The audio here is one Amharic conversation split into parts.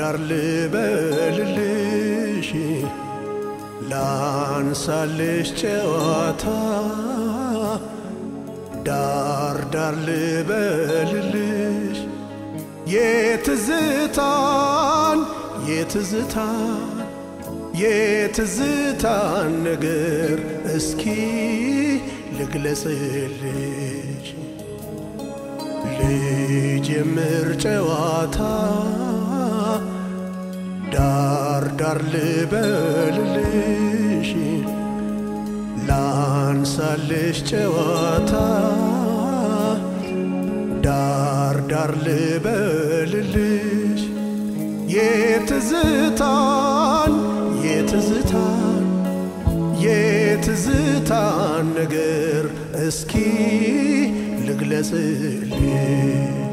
ዳር ልበልልሽ ላንሳልሽ ጨዋታ ዳር ዳር ልበልልሽ የትዝታን የትዝታን የትዝታን ነገር እስኪ ልግለጽልሽ ልጀምር ጨዋታ ዳር ዳር ልበልልሽ ላንሳልሽ ጨዋታ ዳር ዳር ልበልልሽ የትዝታን የትዝታን የትዝታን ነገር እስኪ ልግለጽልሽ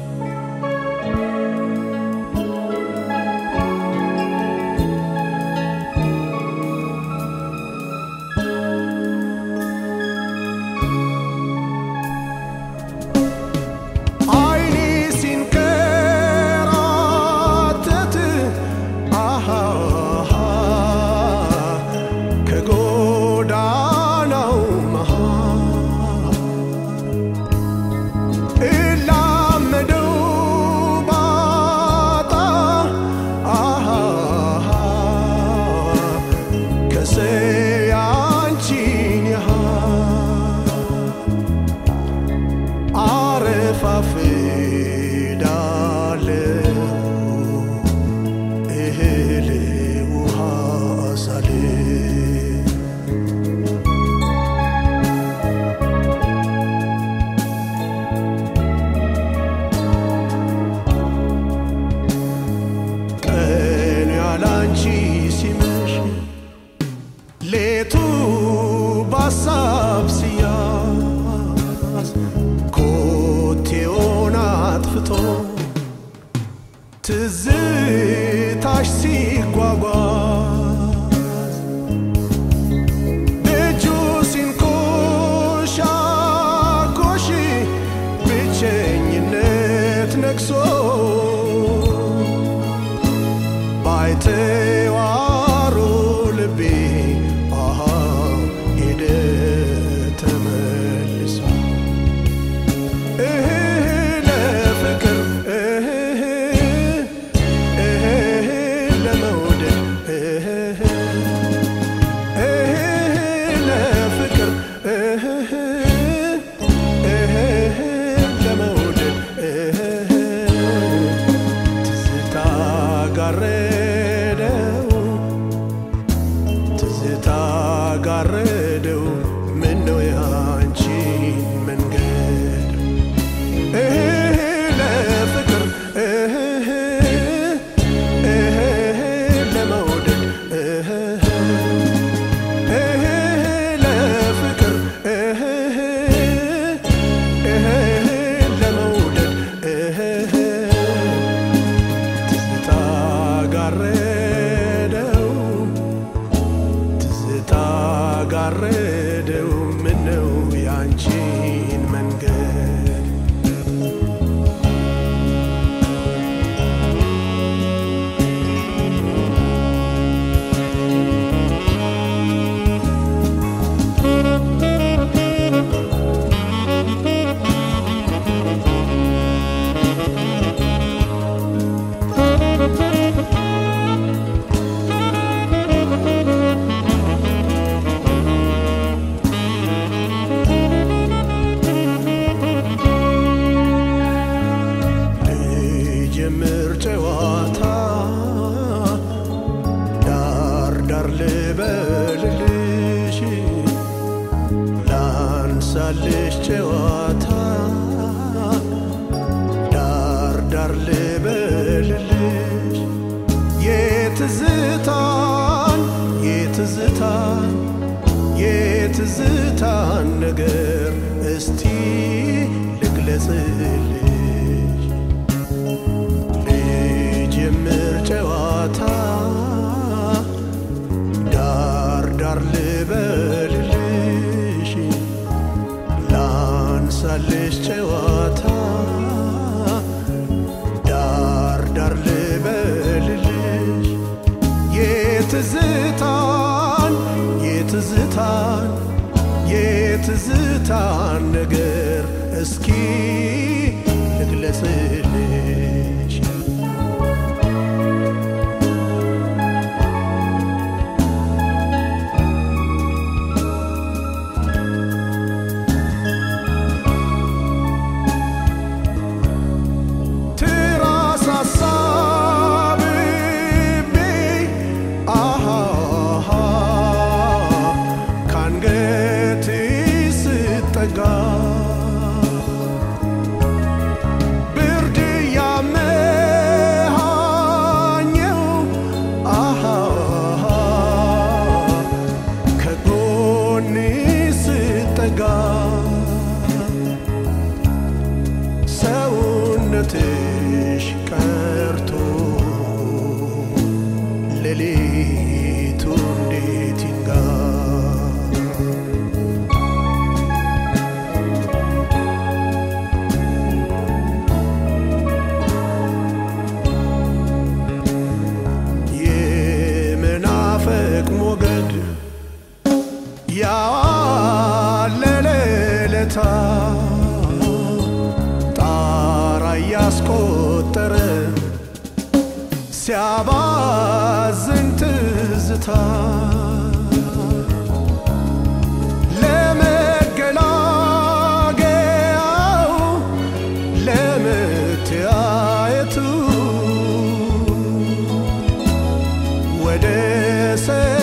አይኔ ሲንከራተት አሃ ከጎዳናው መሃል እላመደው ባጣ አሃ ከሰው አንቺን ያህል አረፋፍዳለው እህል ውሃ ሳል ቀን ያላንቺ ሲመሽ ሌቱ ባሳብ ሲያዝ ኮቴውን አጥፍቶ ትዝታሽ ሲጓጓዝ እጁ ሲንኮሻኮሽ ብቸኝነት ነግሶ ባይተዋሩ ልቤ አሃ ሄደ ተመልሶ እህ ለፍቅር እህ እህ ለመውደድ እህ እህ ለፍቅር እህ እህ ለመውደድ እህ ትዝታ ጋረደው ትዝታ ጋረደው ምነው ያንቺን መንገድ እህ ለፍቅር እህ እህ ለመውደድ እህ እህ ለፍቅር እህ እህ ለመውደድ እህ ትዝታ ጋረደው ትዝታ ጋረደው ምነው ያንቺን መንገድ ልጀምር ጨዋታ ዳር ዳር ልበልልሽ ላንሳልሽ ጨዋታ ዳር ዳር ልበልልሽ የትዝታን የትዝታን የትዝታን ነገር እስቲ ልግለጽልሽ ልጀምር ጨዋታ ዳር ዳር ልበልልሽ ላንሳልሽ ጨዋታ ዳር ዳር ልበል ልሽ ትራስ አሳብቤ አሃ ካንገቴ ስጠጋ ብርድ ያመሃኘው አሃ ከጎኔ ስጠጋ ሰውነትሽ ቀርቶ ሌሊቱ እንዴት ይንጋ የመናፈቅ ሞገድ ያለለለታ ጣራ እያስቆጠረ ሲያባዝን ትዝታ ለመገላገያው ለመተያየቱ ወደ ሰ